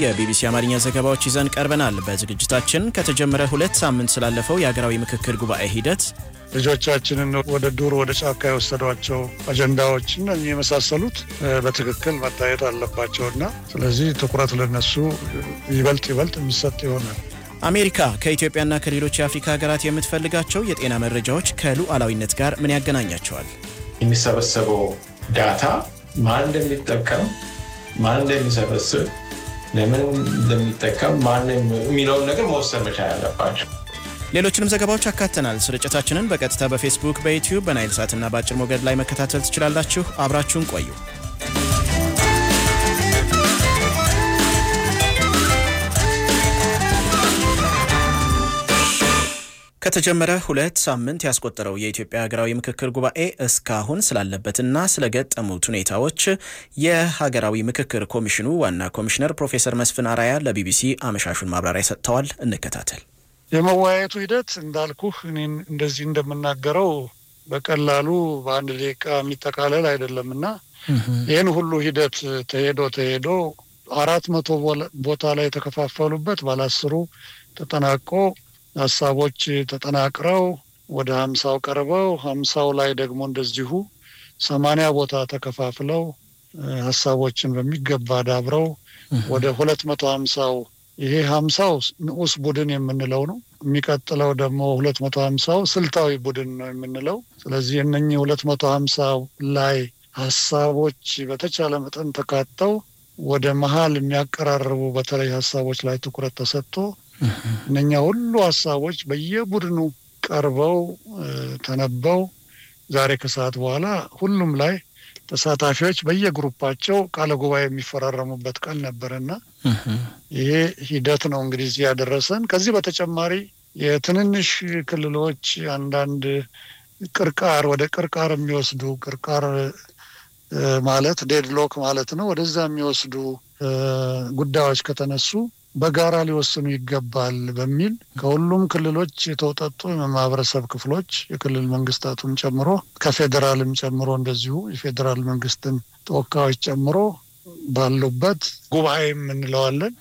የቢቢሲ አማርኛ ዘገባዎች ይዘን ቀርበናል። በዝግጅታችን ከተጀመረ ሁለት ሳምንት ስላለፈው የሀገራዊ ምክክር ጉባኤ ሂደት ልጆቻችንን ወደ ዱር ወደ ጫካ የወሰዷቸው አጀንዳዎችን የመሳሰሉት በትክክል መታየት አለባቸውና ስለዚህ ትኩረት ለነሱ ይበልጥ ይበልጥ የሚሰጥ ይሆናል። አሜሪካ ከኢትዮጵያና ከሌሎች የአፍሪካ ሀገራት የምትፈልጋቸው የጤና መረጃዎች ከሉዓላዊነት ጋር ምን ያገናኛቸዋል? የሚሰበሰበው ዳታ ማን እንደሚጠቀም ማን እንደሚሰበስብ ለምን እንደሚጠቀም ማን የሚለውን ነገር መወሰን መቻል አለባቸው። ሌሎችንም ዘገባዎች አካተናል። ስርጭታችንን በቀጥታ በፌስቡክ፣ በዩቲዩብ፣ በናይል ሳትና በአጭር ሞገድ ላይ መከታተል ትችላላችሁ። አብራችሁን ቆዩ። ከተጀመረ ሁለት ሳምንት ያስቆጠረው የኢትዮጵያ ሀገራዊ ምክክር ጉባኤ እስካሁን ስላለበትና ስለገጠሙት ሁኔታዎች የሀገራዊ ምክክር ኮሚሽኑ ዋና ኮሚሽነር ፕሮፌሰር መስፍን አራያ ለቢቢሲ አመሻሹን ማብራሪያ ሰጥተዋል። እንከታተል። የመወያየቱ ሂደት እንዳልኩህ እኔን እንደዚህ እንደምናገረው በቀላሉ በአንድ ደቂቃ የሚጠቃለል አይደለም እና ይህን ሁሉ ሂደት ተሄዶ ተሄዶ አራት መቶ ቦታ ላይ የተከፋፈሉበት ባለአስሩ ተጠናቆ ሀሳቦች ተጠናቅረው ወደ ሀምሳው ቀርበው ሀምሳው ላይ ደግሞ እንደዚሁ ሰማንያ ቦታ ተከፋፍለው ሀሳቦችን በሚገባ ዳብረው ወደ ሁለት መቶ ሀምሳው ይሄ ሀምሳው ንዑስ ቡድን የምንለው ነው። የሚቀጥለው ደግሞ ሁለት መቶ ሀምሳው ስልታዊ ቡድን ነው የምንለው። ስለዚህ እነኚህ ሁለት መቶ ሀምሳው ላይ ሀሳቦች በተቻለ መጠን ተካተው ወደ መሀል የሚያቀራርቡ በተለይ ሀሳቦች ላይ ትኩረት ተሰጥቶ እነኛ ሁሉ ሀሳቦች በየቡድኑ ቀርበው ተነበው ዛሬ ከሰዓት በኋላ ሁሉም ላይ ተሳታፊዎች በየግሩፓቸው ቃለ ጉባኤ የሚፈራረሙበት ቀን ነበረና ይሄ ሂደት ነው እንግዲህ እዚህ ያደረሰን። ከዚህ በተጨማሪ የትንንሽ ክልሎች አንዳንድ ቅርቃር ወደ ቅርቃር የሚወስዱ ቅርቃር ማለት ዴድሎክ ማለት ነው። ወደዛ የሚወስዱ ጉዳዮች ከተነሱ በጋራ ሊወስኑ ይገባል በሚል ከሁሉም ክልሎች የተውጠጡ የማህበረሰብ ክፍሎች የክልል መንግስታቱን ጨምሮ ከፌዴራልም ጨምሮ እንደዚሁ የፌዴራል መንግስትን ተወካዮች ጨምሮ ባሉበት ጉባኤ የምንለዋለን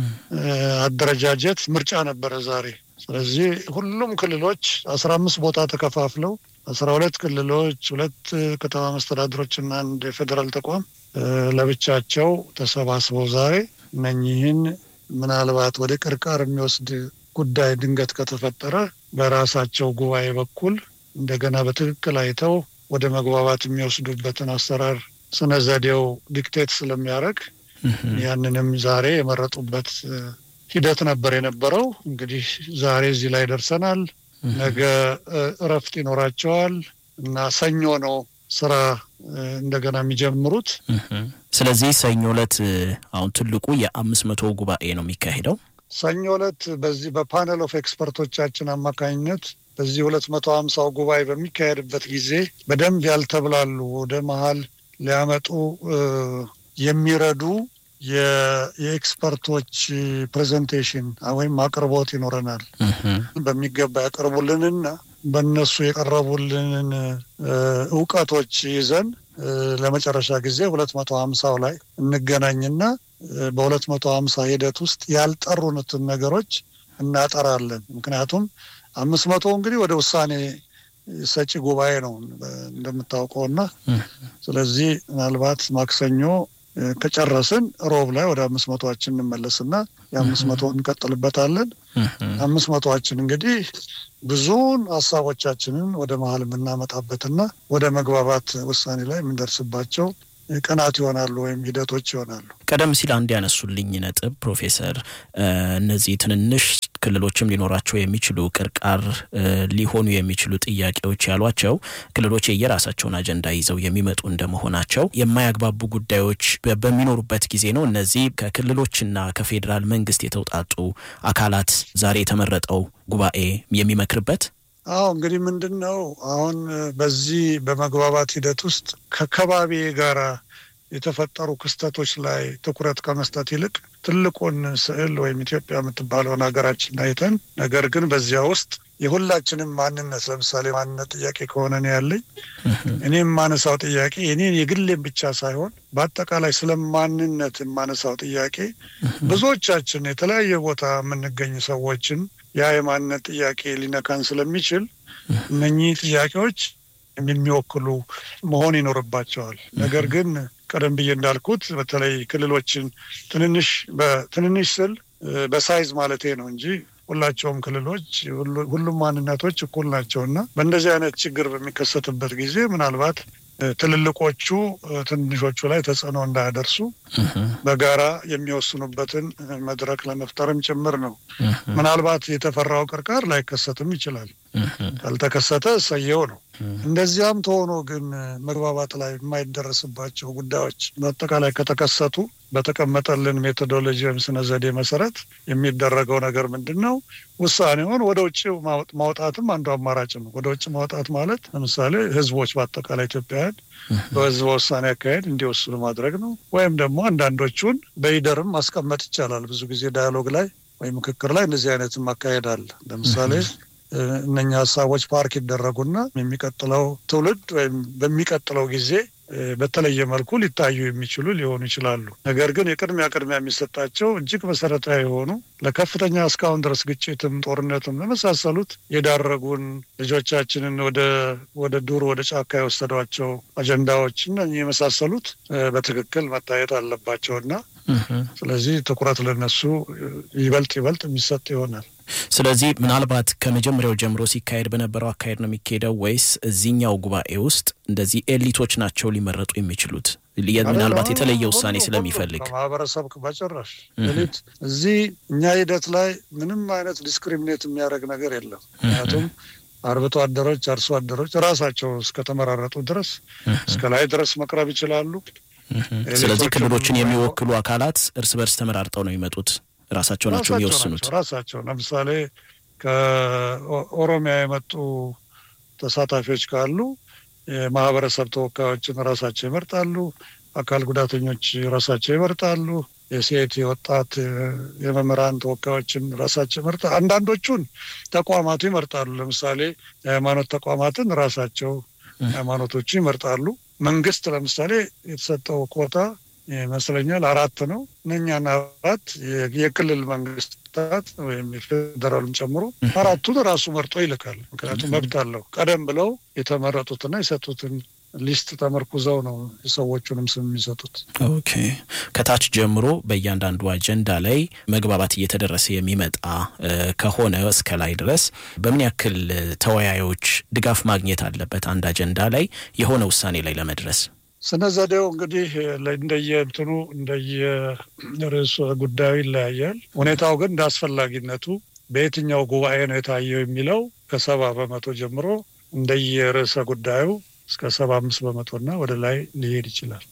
አደረጃጀት ምርጫ ነበረ ዛሬ። ስለዚህ ሁሉም ክልሎች አስራ አምስት ቦታ ተከፋፍለው አስራ ሁለት ክልሎች ሁለት ከተማ መስተዳድሮች እና አንድ የፌዴራል ተቋም ለብቻቸው ተሰባስበው ዛሬ እነኚህን ምናልባት ወደ ቅርቃር የሚወስድ ጉዳይ ድንገት ከተፈጠረ በራሳቸው ጉባኤ በኩል እንደገና በትክክል አይተው ወደ መግባባት የሚወስዱበትን አሰራር ስነ ዘዴው ዲክቴት ስለሚያደርግ ያንንም ዛሬ የመረጡበት ሂደት ነበር የነበረው። እንግዲህ ዛሬ እዚህ ላይ ደርሰናል። ነገ እረፍት ይኖራቸዋል እና ሰኞ ነው ስራ እንደገና የሚጀምሩት። ስለዚህ ሰኞ ዕለት አሁን ትልቁ የአምስት መቶ ጉባኤ ነው የሚካሄደው። ሰኞ ዕለት በዚህ በፓነል ኦፍ ኤክስፐርቶቻችን አማካኝነት በዚህ ሁለት መቶ ሀምሳው ጉባኤ በሚካሄድበት ጊዜ በደንብ ያልተብላሉ ወደ መሀል ሊያመጡ የሚረዱ የኤክስፐርቶች ፕሬዘንቴሽን ወይም አቅርቦት ይኖረናል። በሚገባ ያቀርቡልንና በእነሱ የቀረቡልንን እውቀቶች ይዘን ለመጨረሻ ጊዜ ሁለት መቶ ሀምሳው ላይ እንገናኝና በሁለት መቶ ሀምሳ ሂደት ውስጥ ያልጠሩንትን ነገሮች እናጠራለን። ምክንያቱም አምስት መቶ እንግዲህ ወደ ውሳኔ ሰጪ ጉባኤ ነው እንደምታውቀው እና ስለዚህ ምናልባት ማክሰኞ ከጨረስን ሮብ ላይ ወደ አምስት መቶዎችን እንመለስና የአምስት መቶ እንቀጥልበታለን። አምስት መቶዎችን እንግዲህ ብዙውን ሀሳቦቻችንን ወደ መሀል የምናመጣበትና ወደ መግባባት ውሳኔ ላይ የምንደርስባቸው ቀናት ይሆናሉ ወይም ሂደቶች ይሆናሉ። ቀደም ሲል አንድ ያነሱልኝ ነጥብ ፕሮፌሰር፣ እነዚህ ትንንሽ ክልሎችም ሊኖራቸው የሚችሉ ቅርቃር ሊሆኑ የሚችሉ ጥያቄዎች ያሏቸው ክልሎች የየራሳቸውን አጀንዳ ይዘው የሚመጡ እንደመሆናቸው የማያግባቡ ጉዳዮች በሚኖሩበት ጊዜ ነው እነዚህ ከክልሎችና ከፌዴራል መንግስት የተውጣጡ አካላት ዛሬ የተመረጠው ጉባኤ የሚመክርበት አዎ እንግዲህ ምንድን ነው አሁን በዚህ በመግባባት ሂደት ውስጥ ከከባቢ ጋራ የተፈጠሩ ክስተቶች ላይ ትኩረት ከመስጠት ይልቅ ትልቁን ስዕል ወይም ኢትዮጵያ የምትባለውን ሀገራችን አይተን ነገር ግን በዚያ ውስጥ የሁላችንም ማንነት ለምሳሌ ማንነት ጥያቄ ከሆነ ነው ያለኝ እኔ የማነሳው ጥያቄ እኔን የግሌም ብቻ ሳይሆን በአጠቃላይ ስለ ማንነት የማነሳው ጥያቄ ብዙዎቻችን የተለያየ ቦታ የምንገኝ ሰዎችን ያ የማንነት ጥያቄ ሊነካን ስለሚችል እነኚህ ጥያቄዎች የሚወክሉ መሆን ይኖርባቸዋል። ነገር ግን ቀደም ብዬ እንዳልኩት በተለይ ክልሎችን ትንንሽ በትንንሽ ስል በሳይዝ ማለቴ ነው እንጂ ሁላቸውም ክልሎች ሁሉም ማንነቶች እኩል ናቸው እና በእንደዚህ አይነት ችግር በሚከሰትበት ጊዜ ምናልባት ትልልቆቹ ትንሾቹ ላይ ተጽዕኖ እንዳያደርሱ በጋራ የሚወስኑበትን መድረክ ለመፍጠርም ጭምር ነው። ምናልባት የተፈራው ቅርቃር ላይከሰትም ይችላል። ካልተከሰተ እሰየው ነው። እንደዚያም ተሆኖ ግን መግባባት ላይ የማይደረስባቸው ጉዳዮች በአጠቃላይ ከተከሰቱ በተቀመጠልን ሜቶዶሎጂ ወይም ስነ ዘዴ መሰረት የሚደረገው ነገር ምንድን ነው? ውሳኔውን ወደ ውጭ ማውጣትም አንዱ አማራጭ ነው። ወደ ውጭ ማውጣት ማለት ለምሳሌ ህዝቦች በአጠቃላይ ኢትዮጵያውያን በህዝበ ውሳኔ አካሄድ እንዲወስኑ ማድረግ ነው። ወይም ደግሞ አንዳንዶቹን በይደርም ማስቀመጥ ይቻላል። ብዙ ጊዜ ዳያሎግ ላይ ወይም ምክክር ላይ እንደዚህ አይነትም አካሄድ አለ። ለምሳሌ እነኛ ሀሳቦች ፓርክ ይደረጉና የሚቀጥለው ትውልድ ወይም በሚቀጥለው ጊዜ በተለየ መልኩ ሊታዩ የሚችሉ ሊሆኑ ይችላሉ። ነገር ግን የቅድሚያ ቅድሚያ የሚሰጣቸው እጅግ መሰረታዊ የሆኑ ለከፍተኛ እስካሁን ድረስ ግጭትም ጦርነትም ለመሳሰሉት የዳረጉን ልጆቻችንን ወደ ወደ ዱር ወደ ጫካ የወሰዷቸው አጀንዳዎች እና የመሳሰሉት በትክክል መታየት አለባቸው እና ስለዚህ ትኩረት ለነሱ ይበልጥ ይበልጥ የሚሰጥ ይሆናል። ስለዚህ ምናልባት ከመጀመሪያው ጀምሮ ሲካሄድ በነበረው አካሄድ ነው የሚካሄደው ወይስ እዚህኛው ጉባኤ ውስጥ እንደዚህ ኤሊቶች ናቸው ሊመረጡ የሚችሉት? ምናልባት የተለየ ውሳኔ ስለሚፈልግ ማህበረሰብ በጭራሽ ኤሊት እዚህ እኛ ሂደት ላይ ምንም አይነት ዲስክሪሚኔት የሚያደርግ ነገር የለም። ምክንያቱም አርብቶ አደሮች፣ አርሶ አደሮች ራሳቸው እስከተመራረጡ ድረስ እስከ ላይ ድረስ መቅረብ ይችላሉ። ስለዚህ ክልሎችን የሚወክሉ አካላት እርስ በርስ ተመራርጠው ነው የሚመጡት። ራሳቸው ናቸው የሚወስኑት። ራሳቸው ለምሳሌ ከኦሮሚያ የመጡ ተሳታፊዎች ካሉ የማህበረሰብ ተወካዮችን ራሳቸው ይመርጣሉ። አካል ጉዳተኞች ራሳቸው ይመርጣሉ። የሴት የወጣት የመምህራን ተወካዮችን ራሳቸው ይመርጣሉ። አንዳንዶቹን ተቋማቱ ይመርጣሉ። ለምሳሌ የሃይማኖት ተቋማትን ራሳቸው ሃይማኖቶቹ ይመርጣሉ። መንግስት ለምሳሌ የተሰጠው ኮታ ይመስለኛል አራት ነው። እነኛን አራት የክልል መንግስታት ወይም የፌዴራሉን ጨምሮ አራቱን ራሱ መርጦ ይልካል። ምክንያቱም መብት አለው። ቀደም ብለው የተመረጡትና የሰጡትን ሊስት ተመርኩዘው ነው የሰዎቹንም ስም የሚሰጡት። ኦኬ ከታች ጀምሮ በእያንዳንዱ አጀንዳ ላይ መግባባት እየተደረሰ የሚመጣ ከሆነ እስከ ላይ ድረስ በምን ያክል ተወያዮች ድጋፍ ማግኘት አለበት አንድ አጀንዳ ላይ የሆነ ውሳኔ ላይ ለመድረስ? ስነ ዘዴው እንግዲህ እንደየ እንትኑ እንደየ ርዕሱ ጉዳዩ ይለያያል። ሁኔታው ግን እንደ አስፈላጊነቱ በየትኛው ጉባኤ ነው የታየው የሚለው ከሰባ በመቶ ጀምሮ እንደየ ርዕሰ ጉዳዩ እስከ ሰባ አምስት በመቶና ወደ ላይ ሊሄድ ይችላል።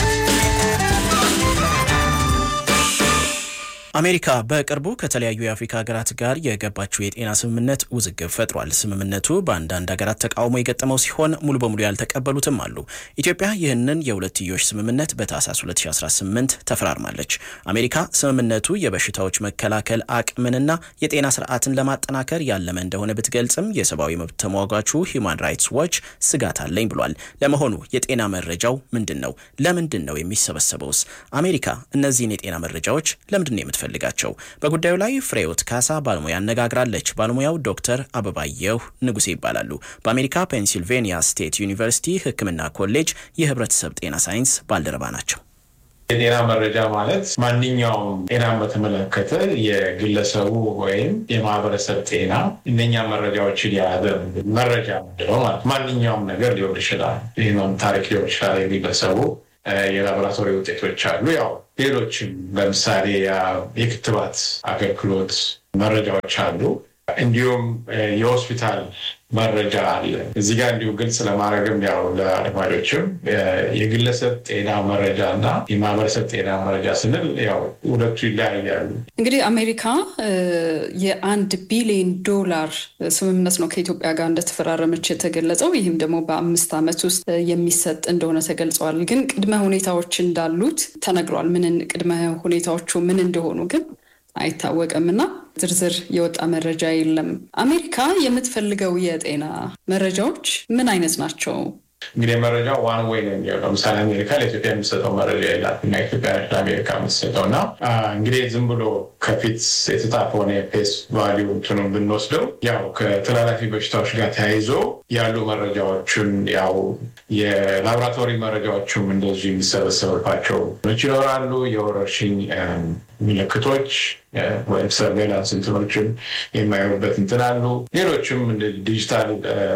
አሜሪካ በቅርቡ ከተለያዩ የአፍሪካ ሀገራት ጋር የገባችው የጤና ስምምነት ውዝግብ ፈጥሯል። ስምምነቱ በአንዳንድ ሀገራት ተቃውሞ የገጠመው ሲሆን ሙሉ በሙሉ ያልተቀበሉትም አሉ። ኢትዮጵያ ይህንን የሁለትዮሽ ስምምነት በታህሳስ 2018 ተፈራርማለች። አሜሪካ ስምምነቱ የበሽታዎች መከላከል አቅምንና የጤና ስርዓትን ለማጠናከር ያለመ እንደሆነ ብትገልጽም የሰብአዊ መብት ተሟጋቹ ሂውማን ራይትስ ዋች ስጋት አለኝ ብሏል። ለመሆኑ የጤና መረጃው ምንድን ነው? ለምንድን ነው የሚሰበሰበውስ? አሜሪካ እነዚህን የጤና መረጃዎች ለምንድን ነው የምትፈልጋቸው? በጉዳዩ ላይ ፍሬዎት ካሳ ባለሙያ አነጋግራለች። ባለሙያው ዶክተር አበባየሁ ንጉሴ ይባላሉ። በአሜሪካ ፔንሲልቬኒያ ስቴት ዩኒቨርሲቲ ሕክምና ኮሌጅ የህብረተሰብ ጤና ሳይንስ ባልደረባ ናቸው። የጤና መረጃ ማለት ማንኛውም ጤናን በተመለከተ የግለሰቡ ወይም የማህበረሰብ ጤና እነኛ መረጃዎችን የያዘ መረጃ ምንድነው ማለት ማንኛውም ነገር ሊሆን ይችላል። ይህም ታሪክ ሊሆን ይችላል። የግለሰቡ የላቦራቶሪ ውጤቶች አሉ። ያው ሌሎችም ለምሳሌ የክትባት አገልግሎት መረጃዎች አሉ። እንዲሁም የሆስፒታል መረጃ አለ። እዚህ ጋር እንዲሁ ግልጽ ለማድረግም ያው ለአድማጮችም የግለሰብ ጤና መረጃ እና የማህበረሰብ ጤና መረጃ ስንል ያው ሁለቱ ይለያያሉ። እንግዲህ አሜሪካ የአንድ ቢሊዮን ዶላር ስምምነት ነው ከኢትዮጵያ ጋር እንደተፈራረመች የተገለጸው። ይህም ደግሞ በአምስት ዓመት ውስጥ የሚሰጥ እንደሆነ ተገልጸዋል። ግን ቅድመ ሁኔታዎች እንዳሉት ተነግሯል። ምን ቅድመ ሁኔታዎቹ ምን እንደሆኑ ግን አይታወቅም እና ዝርዝር የወጣ መረጃ የለም። አሜሪካ የምትፈልገው የጤና መረጃዎች ምን አይነት ናቸው? እንግዲህ መረጃ ዋን ወይ ነው የሚሆነው። ለምሳሌ አሜሪካ ለኢትዮጵያ የሚሰጠው መረጃ የላት እና ኢትዮጵያ ለአሜሪካ የምትሰጠው እና እንግዲህ ዝም ብሎ ከፊት የተጻፈውን የፌስ ቫሊዩ እንትኑን ብንወስደው ያው ከተላላፊ በሽታዎች ጋር ተያይዞ ያሉ መረጃዎችን ያው የላቦራቶሪ መረጃዎችም እንደዚሁ የሚሰበሰብባቸው ይኖራሉ። የወረርሽኝ ምልክቶች ወይም ሰርቬላንስ እንትኖችን የማይሆኑበት እንትን አሉ። ሌሎችም ዲጂታል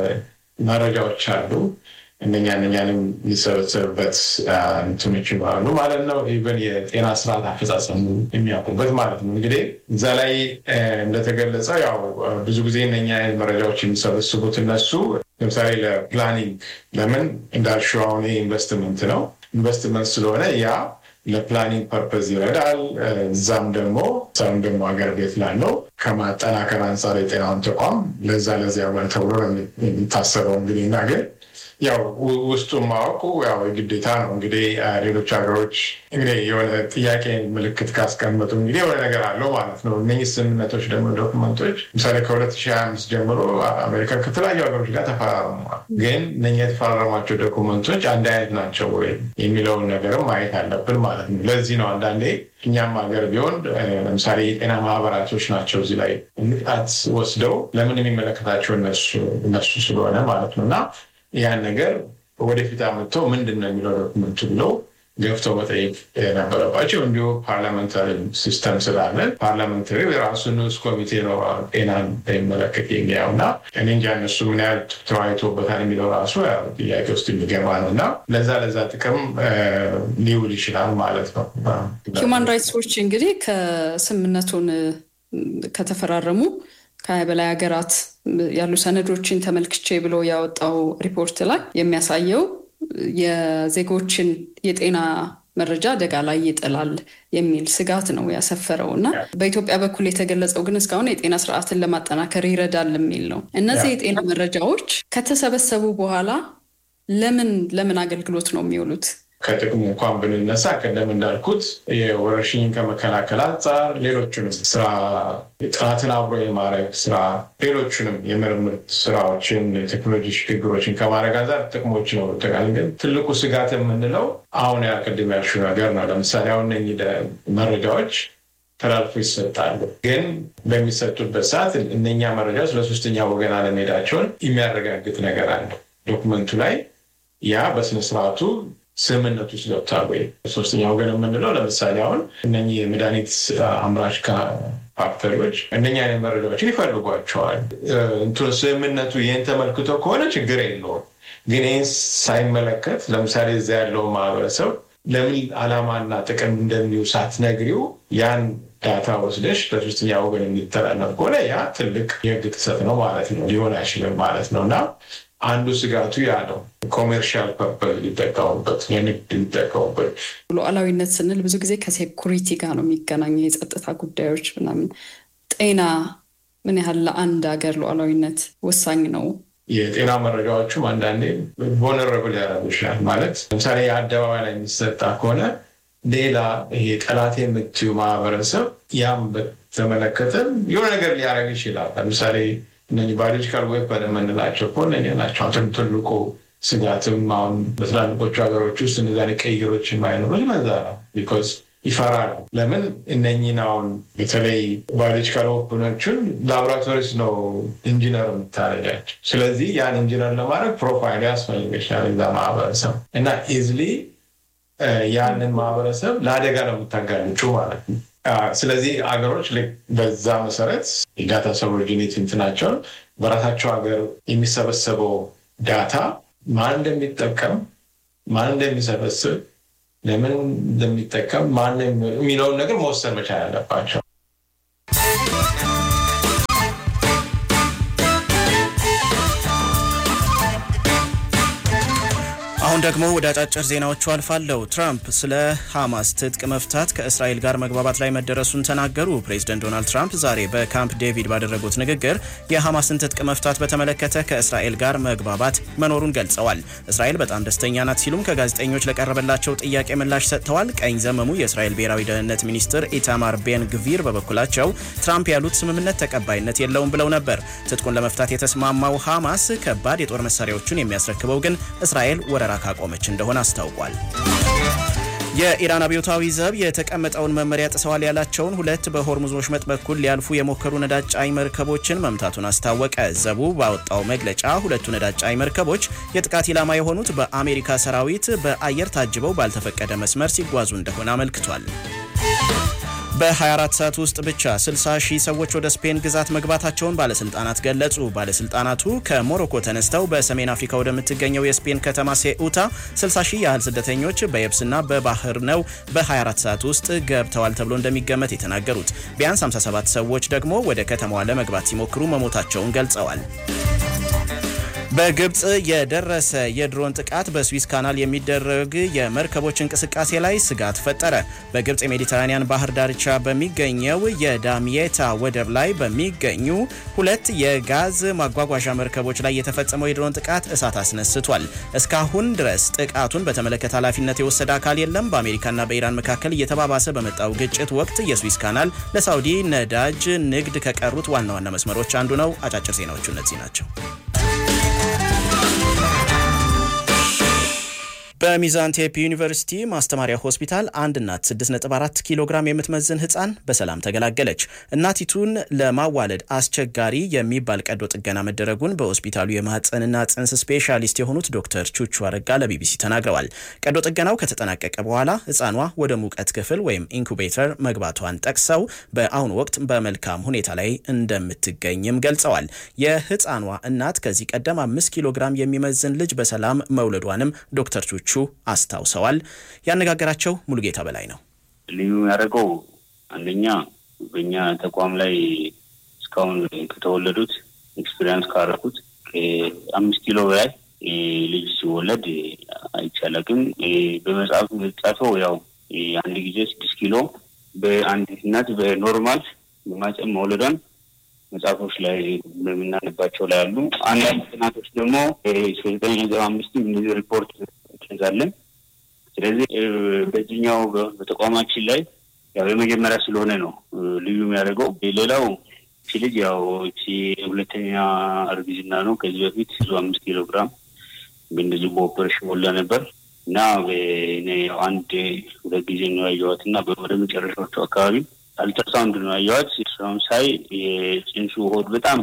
መረጃዎች አሉ። እነኛ እነኛንም የሚሰበሰብበት እንትኖች ይኖራሉ ማለት ነው። ኢቨን የጤና ስርዓት አፈጻጸሙ የሚያውቁበት ማለት ነው። እንግዲህ እዛ ላይ እንደተገለጸው ያው ብዙ ጊዜ እነኛ መረጃዎች የሚሰበስቡት እነሱ ለምሳሌ ለፕላኒንግ ለምን እንዳልሽው አሁን ኢንቨስትመንት ነው። ኢንቨስትመንት ስለሆነ ያ ለፕላኒንግ ፐርፐዝ ይረዳል። እዛም ደግሞ ሰም ደግሞ ሀገር ቤት ላለው ከማጠናከር አንጻር የጤናውን ተቋም ለዛ ለዚያ ተብሎ የሚታሰበው እንግዲህ እና ግን ያው ውስጡን ማወቁ ያው የግዴታ ነው። እንግዲህ ሌሎች ሀገሮች እንግዲህ የሆነ ጥያቄ ምልክት ካስቀመጡ እንግዲህ የሆነ ነገር አለው ማለት ነው። እነኚህ ስምምነቶች ደግሞ ዶክመንቶች ምሳሌ ከ2025 ጀምሮ አሜሪካ ከተለያዩ ሀገሮች ጋር ተፈራርመዋል። ግን እነኛ የተፈራረሟቸው ዶክመንቶች አንድ አይነት ናቸው ወይ የሚለውን ነገርም ማየት አለብን ማለት ነው። ለዚህ ነው አንዳንዴ እኛም ሀገር ቢሆን ለምሳሌ የጤና ማህበራቶች ናቸው እዚህ ላይ ንቃት ወስደው ለምን የሚመለከታቸው እነሱ ስለሆነ ማለት ነው እና ያን ነገር ወደፊት አመጥተው ምንድን ነው የሚለው ዶክመንቱ ብለው ገፍተው መጠየቅ የነበረባቸው እንዲሁ ፓርላመንታሪ ሲስተም ስላለ ፓርላመንታሪ የራሱ ንዑስ ኮሚቴ ነው ጤናን የሚመለከት የሚያው እና እኔ እንጃ እነሱ ምን ያህል ተወያይቶበታል የሚለው ራሱ ጥያቄ ውስጥ የሚገባ ነው እና ለዛ ለዛ ጥቅም ሊውል ይችላል ማለት ነው። ሂውማን ራይትስ ዎች እንግዲህ ከስምምነቱን ከተፈራረሙ ከሀያ በላይ ሀገራት ያሉ ሰነዶችን ተመልክቼ ብሎ ያወጣው ሪፖርት ላይ የሚያሳየው የዜጎችን የጤና መረጃ አደጋ ላይ ይጥላል የሚል ስጋት ነው ያሰፈረው እና በኢትዮጵያ በኩል የተገለጸው ግን እስካሁን የጤና ስርዓትን ለማጠናከር ይረዳል የሚል ነው። እነዚህ የጤና መረጃዎች ከተሰበሰቡ በኋላ ለምን ለምን አገልግሎት ነው የሚውሉት? ከጥቅሙ እንኳን ብንነሳ ቀደም እንዳልኩት የወረርሽኝን ከመከላከል አንጻር ሌሎቹንም ስራ ጥናትን አብሮ የማድረግ ስራ ሌሎቹንም የምርምር ስራዎችን ቴክኖሎጂ ሽግግሮችን ከማድረግ አንጻር ጥቅሞች ነው። ግን ትልቁ ስጋት የምንለው አሁን ያቅድም ያልሽው ነገር ነው። ለምሳሌ አሁን እነኚህ መረጃዎች ተላልፎ ይሰጣሉ። ግን በሚሰጡበት ሰዓት እነኛ መረጃዎች ለሶስተኛ ወገን አለመሄዳቸውን የሚያረጋግጥ ነገር አለው ዶክመንቱ ላይ ያ በስነስርዓቱ ስምምነት ውስጥ ገብቷል ወይ? ሶስተኛ ወገን የምንለው ለምሳሌ አሁን እነኚህ የመድኃኒት አምራች ፋክተሪዎች እነኛ አይነት መረጃዎችን ይፈልጓቸዋል። እንትኑ ስምምነቱ ይህን ተመልክቶ ከሆነ ችግር የለውም። ግን ይህን ሳይመለከት ለምሳሌ እዛ ያለው ማህበረሰብ ለምን ዓላማና ጥቅም እንደሚው ሳትነግሪው ያን ዳታ ወስደሽ ለሶስተኛ ወገን የሚተላለፍ ከሆነ ያ ትልቅ የህግ ጥሰት ነው ማለት ነው፣ ሊሆን አይችልም ማለት ነው እና አንዱ ስጋቱ ያ ነው። ኮሜርሻል ፐርፐዝ ሊጠቀሙበት የንግድ ሊጠቀሙበት። ሉዓላዊነት ስንል ብዙ ጊዜ ከሴኩሪቲ ጋር ነው የሚገናኘው፣ የጸጥታ ጉዳዮች ምናምን። ጤና ምን ያህል ለአንድ ሀገር ሉዓላዊነት ወሳኝ ነው? የጤና መረጃዎቹም አንዳንዴ ቮነረብል ያደረጉ ይችላል። ማለት ለምሳሌ የአደባባይ ላይ የሚሰጣ ከሆነ ሌላ ይሄ ጠላት የምትዩ ማህበረሰብ ያም በተመለከተ የሆነ ነገር ሊያደርግ ይችላል። ለምሳሌ እነዚህ ባዮሎጂካል ዌፐን የምንላቸው ከሆነ ናቸው ትልቁ ስጋትም አሁን በትላልቆቹ ሀገሮች ውስጥ እነዛ ቀይሮች የማይኖሩ ይመዛ ነው። ቢኮዝ ይፈራሉ። ለምን እነኝን አሁን በተለይ ባዮሎጂካል ዌፐኖችን ላቦራቶሪስ ነው ኢንጂነር የምታደርጋቸው። ስለዚህ ያን ኢንጂነር ለማድረግ ፕሮፋይል ያስፈልገሻል እዛ ማህበረሰብ እና ኢዝሊ ያንን ማህበረሰብ ለአደጋ ነው የምታጋልጩ ማለት ነው። ስለዚህ አገሮች በዛ መሰረት የዳታ ሰቨርጂኒቲ እንትናቸውን በራሳቸው ሀገር የሚሰበሰበው ዳታ ማን እንደሚጠቀም ማን እንደሚሰበስብ ለምን እንደሚጠቀም ማን የሚለውን ነገር መወሰን መቻል አለባቸው። አሁን ደግሞ ወደ አጫጭር ዜናዎቹ አልፋለሁ። ትራምፕ ስለ ሐማስ ትጥቅ መፍታት ከእስራኤል ጋር መግባባት ላይ መደረሱን ተናገሩ። ፕሬዚደንት ዶናልድ ትራምፕ ዛሬ በካምፕ ዴቪድ ባደረጉት ንግግር የሐማስን ትጥቅ መፍታት በተመለከተ ከእስራኤል ጋር መግባባት መኖሩን ገልጸዋል። እስራኤል በጣም ደስተኛ ናት ሲሉም ከጋዜጠኞች ለቀረበላቸው ጥያቄ ምላሽ ሰጥተዋል። ቀኝ ዘመሙ የእስራኤል ብሔራዊ ደህንነት ሚኒስትር ኢታማር ቤን ግቪር በበኩላቸው ትራምፕ ያሉት ስምምነት ተቀባይነት የለውም ብለው ነበር። ትጥቁን ለመፍታት የተስማማው ሐማስ ከባድ የጦር መሳሪያዎቹን የሚያስረክበው ግን እስራኤል ወረራ ካቆመች እንደሆነ አስታውቋል። የኢራን አብዮታዊ ዘብ የተቀመጠውን መመሪያ ጥሰዋል ያላቸውን ሁለት በሆርሙዝ ወሽመጥ በኩል ሊያልፉ የሞከሩ ነዳጅ ጫኝ መርከቦችን መምታቱን አስታወቀ። ዘቡ ባወጣው መግለጫ ሁለቱ ነዳጅ ጫኝ መርከቦች የጥቃት ኢላማ የሆኑት በአሜሪካ ሰራዊት በአየር ታጅበው ባልተፈቀደ መስመር ሲጓዙ እንደሆነ አመልክቷል። በ24 ሰዓት ውስጥ ብቻ 60 ሺህ ሰዎች ወደ ስፔን ግዛት መግባታቸውን ባለስልጣናት ገለጹ። ባለስልጣናቱ ከሞሮኮ ተነስተው በሰሜን አፍሪካ ወደምትገኘው የስፔን ከተማ ሴኡታ 60 ሺህ ያህል ስደተኞች በየብስና በባህር ነው በ24 ሰዓት ውስጥ ገብተዋል ተብሎ እንደሚገመት የተናገሩት። ቢያንስ 57 ሰዎች ደግሞ ወደ ከተማዋ ለመግባት ሲሞክሩ መሞታቸውን ገልጸዋል። በግብፅ የደረሰ የድሮን ጥቃት በስዊስ ካናል የሚደረግ የመርከቦች እንቅስቃሴ ላይ ስጋት ፈጠረ። በግብፅ የሜዲተራኒያን ባህር ዳርቻ በሚገኘው የዳሚየታ ወደብ ላይ በሚገኙ ሁለት የጋዝ ማጓጓዣ መርከቦች ላይ የተፈጸመው የድሮን ጥቃት እሳት አስነስቷል። እስካሁን ድረስ ጥቃቱን በተመለከተ ኃላፊነት የወሰደ አካል የለም። በአሜሪካና በኢራን መካከል እየተባባሰ በመጣው ግጭት ወቅት የስዊስ ካናል ለሳውዲ ነዳጅ ንግድ ከቀሩት ዋና ዋና መስመሮች አንዱ ነው። አጫጭር ዜናዎቹ እነዚህ ናቸው። በሚዛን ቴፒ ዩኒቨርሲቲ ማስተማሪያ ሆስፒታል አንድ እናት 6.4 ኪሎ ግራም የምትመዝን ህፃን በሰላም ተገላገለች። እናቲቱን ለማዋለድ አስቸጋሪ የሚባል ቀዶ ጥገና መደረጉን በሆስፒታሉ የማህፀንና ጽንስ ስፔሻሊስት የሆኑት ዶክተር ቹቹ አረጋ ለቢቢሲ ተናግረዋል። ቀዶ ጥገናው ከተጠናቀቀ በኋላ ህፃኗ ወደ ሙቀት ክፍል ወይም ኢንኩቤተር መግባቷን ጠቅሰው በአሁኑ ወቅት በመልካም ሁኔታ ላይ እንደምትገኝም ገልጸዋል። የህፃኗ እናት ከዚህ ቀደም አምስት ኪሎ ግራም የሚመዝን ልጅ በሰላም መውለዷንም ዶክተር ቹቹ አስታውሰዋል። ያነጋገራቸው ሙሉጌታ በላይ ነው። ልዩ ያደረገው አንደኛ በእኛ ተቋም ላይ እስካሁን ከተወለዱት ኤክስፔሪንስ ካደረኩት አምስት ኪሎ በላይ ልጅ ሲወለድ አይቻለቅም። በመጽሐፍ የተጻፈው ያው አንድ ጊዜ ስድስት ኪሎ በአንዲት እናት በኖርማል በማጨም መውለዷን መጽሐፎች ላይ በምናነባቸው ላይ አሉ። አንዳንድ ጥናቶች ደግሞ ዘጠኝ ነጥብ አምስት እንደዚህ ሪፖርት እንዛለን። ስለዚህ በዚህኛው በተቋማችን ላይ ያው የመጀመሪያ ስለሆነ ነው ልዩ የሚያደርገው። ሌላው እቺ ልጅ ያው እቺ ሁለተኛ እርግዝና ነው። ከዚህ በፊት ብዙ አምስት ኪሎ ግራም እንደዚህ በኦፐሬሽን ወላ ነበር እና አንድ ሁለት ጊዜ ነው ያየኋት እና ወደ መጨረሻዎቹ አካባቢ አልትራሳውንድ ነው ያየኋት። ስራውን ሳይ የጽንሱ ሆድ በጣም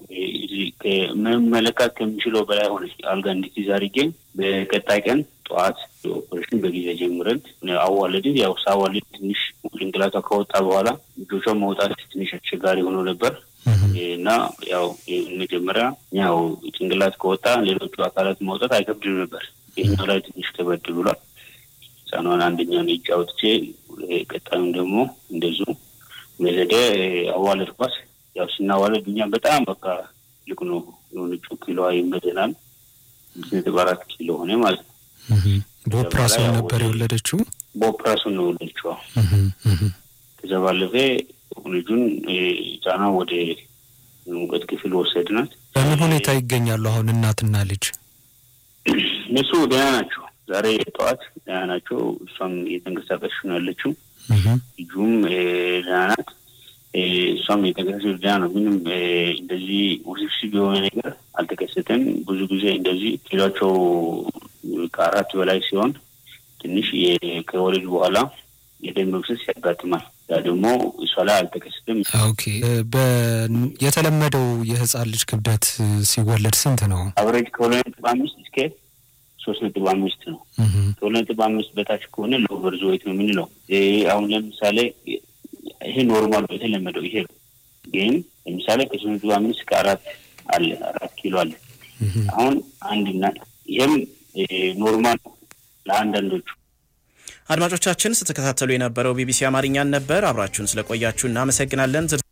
መመለካት ከሚችለው በላይ ሆነ። አልጋ እንድትይዝ አድርጌ በቀጣይ ቀን ጠዋት ኦፐሬሽን በጊዜ ጀምረን አዋለድን። ያው ሳዋልድ ትንሽ ጭንቅላቷ ከወጣ በኋላ ልጆቿ መውጣት ትንሽ አስቸጋሪ ሆኖ ነበር እና ያው መጀመሪያ ያው ጭንቅላት ከወጣ ሌሎቹ አካላት መውጣት አይከብድም ነበር። ይህኛው ላይ ትንሽ ከበድ ብሏል። ህፃኗን አንደኛውን እጅ አውጥቼ ቀጣዩም ደግሞ እንደዚሁ መዘደ አዋለድኳት። ያው ስናዋለድ እኛ በጣም በቃ ልቅ ነው የሆነችው ኪሎዋ ይመዘናል። ስድስት ነጥብ አራት ኪሎ ሆነ ማለት ነው። በኦፕራሲዮን ነበር የወለደችው። በኦፕራሲዮን ነው የወለደችው። ከዛ ባለፈ ልጁን ህፃኗ ወደ ሙቀት ክፍል ወሰድናት። በምን ሁኔታ ይገኛሉ አሁን እናትና ልጅ? እነሱ ደህና ናቸው። ዛሬ ጠዋት ደህና ናቸው። እሷም እየተንቀሳቀስሽ ነው ያለችው። ልጁም ደህና ናት። እሷም የተንቀሳቀሰች ደህና ነው። ምንም እንደዚህ ውስብስብ የሆነ ነገር አልተከሰተም። ብዙ ጊዜ እንደዚህ ኪሏቸው ከአራት በላይ ሲሆን ትንሽ ከወለድ በኋላ የደም መፍሰስ ያጋጥማል። ያ ደግሞ እሷ ላይ አልተከሰተም። ኦኬ። የተለመደው የህፃን ልጅ ክብደት ሲወለድ ስንት ነው? አብሬጅ ከሁለት ነጥብ አምስት እስከ ሶስት ነጥብ አምስት ነው። ከሁለት ነጥብ አምስት በታች ከሆነ ሎቨር ዞይት ነው የምንለው። አሁን ለምሳሌ ይሄ ኖርማል የተለመደው ይሄ ግን ለምሳሌ ከሶስት ነጥብ አምስት እስከ አራት አለ አራት ኪሎ አለ። አሁን አንድ እናት ይህም ኖርማል ለአንዳንዶቹ አድማጮቻችን ስትከታተሉ የነበረው ቢቢሲ አማርኛን ነበር። አብራችሁን ስለቆያችሁ እናመሰግናለን።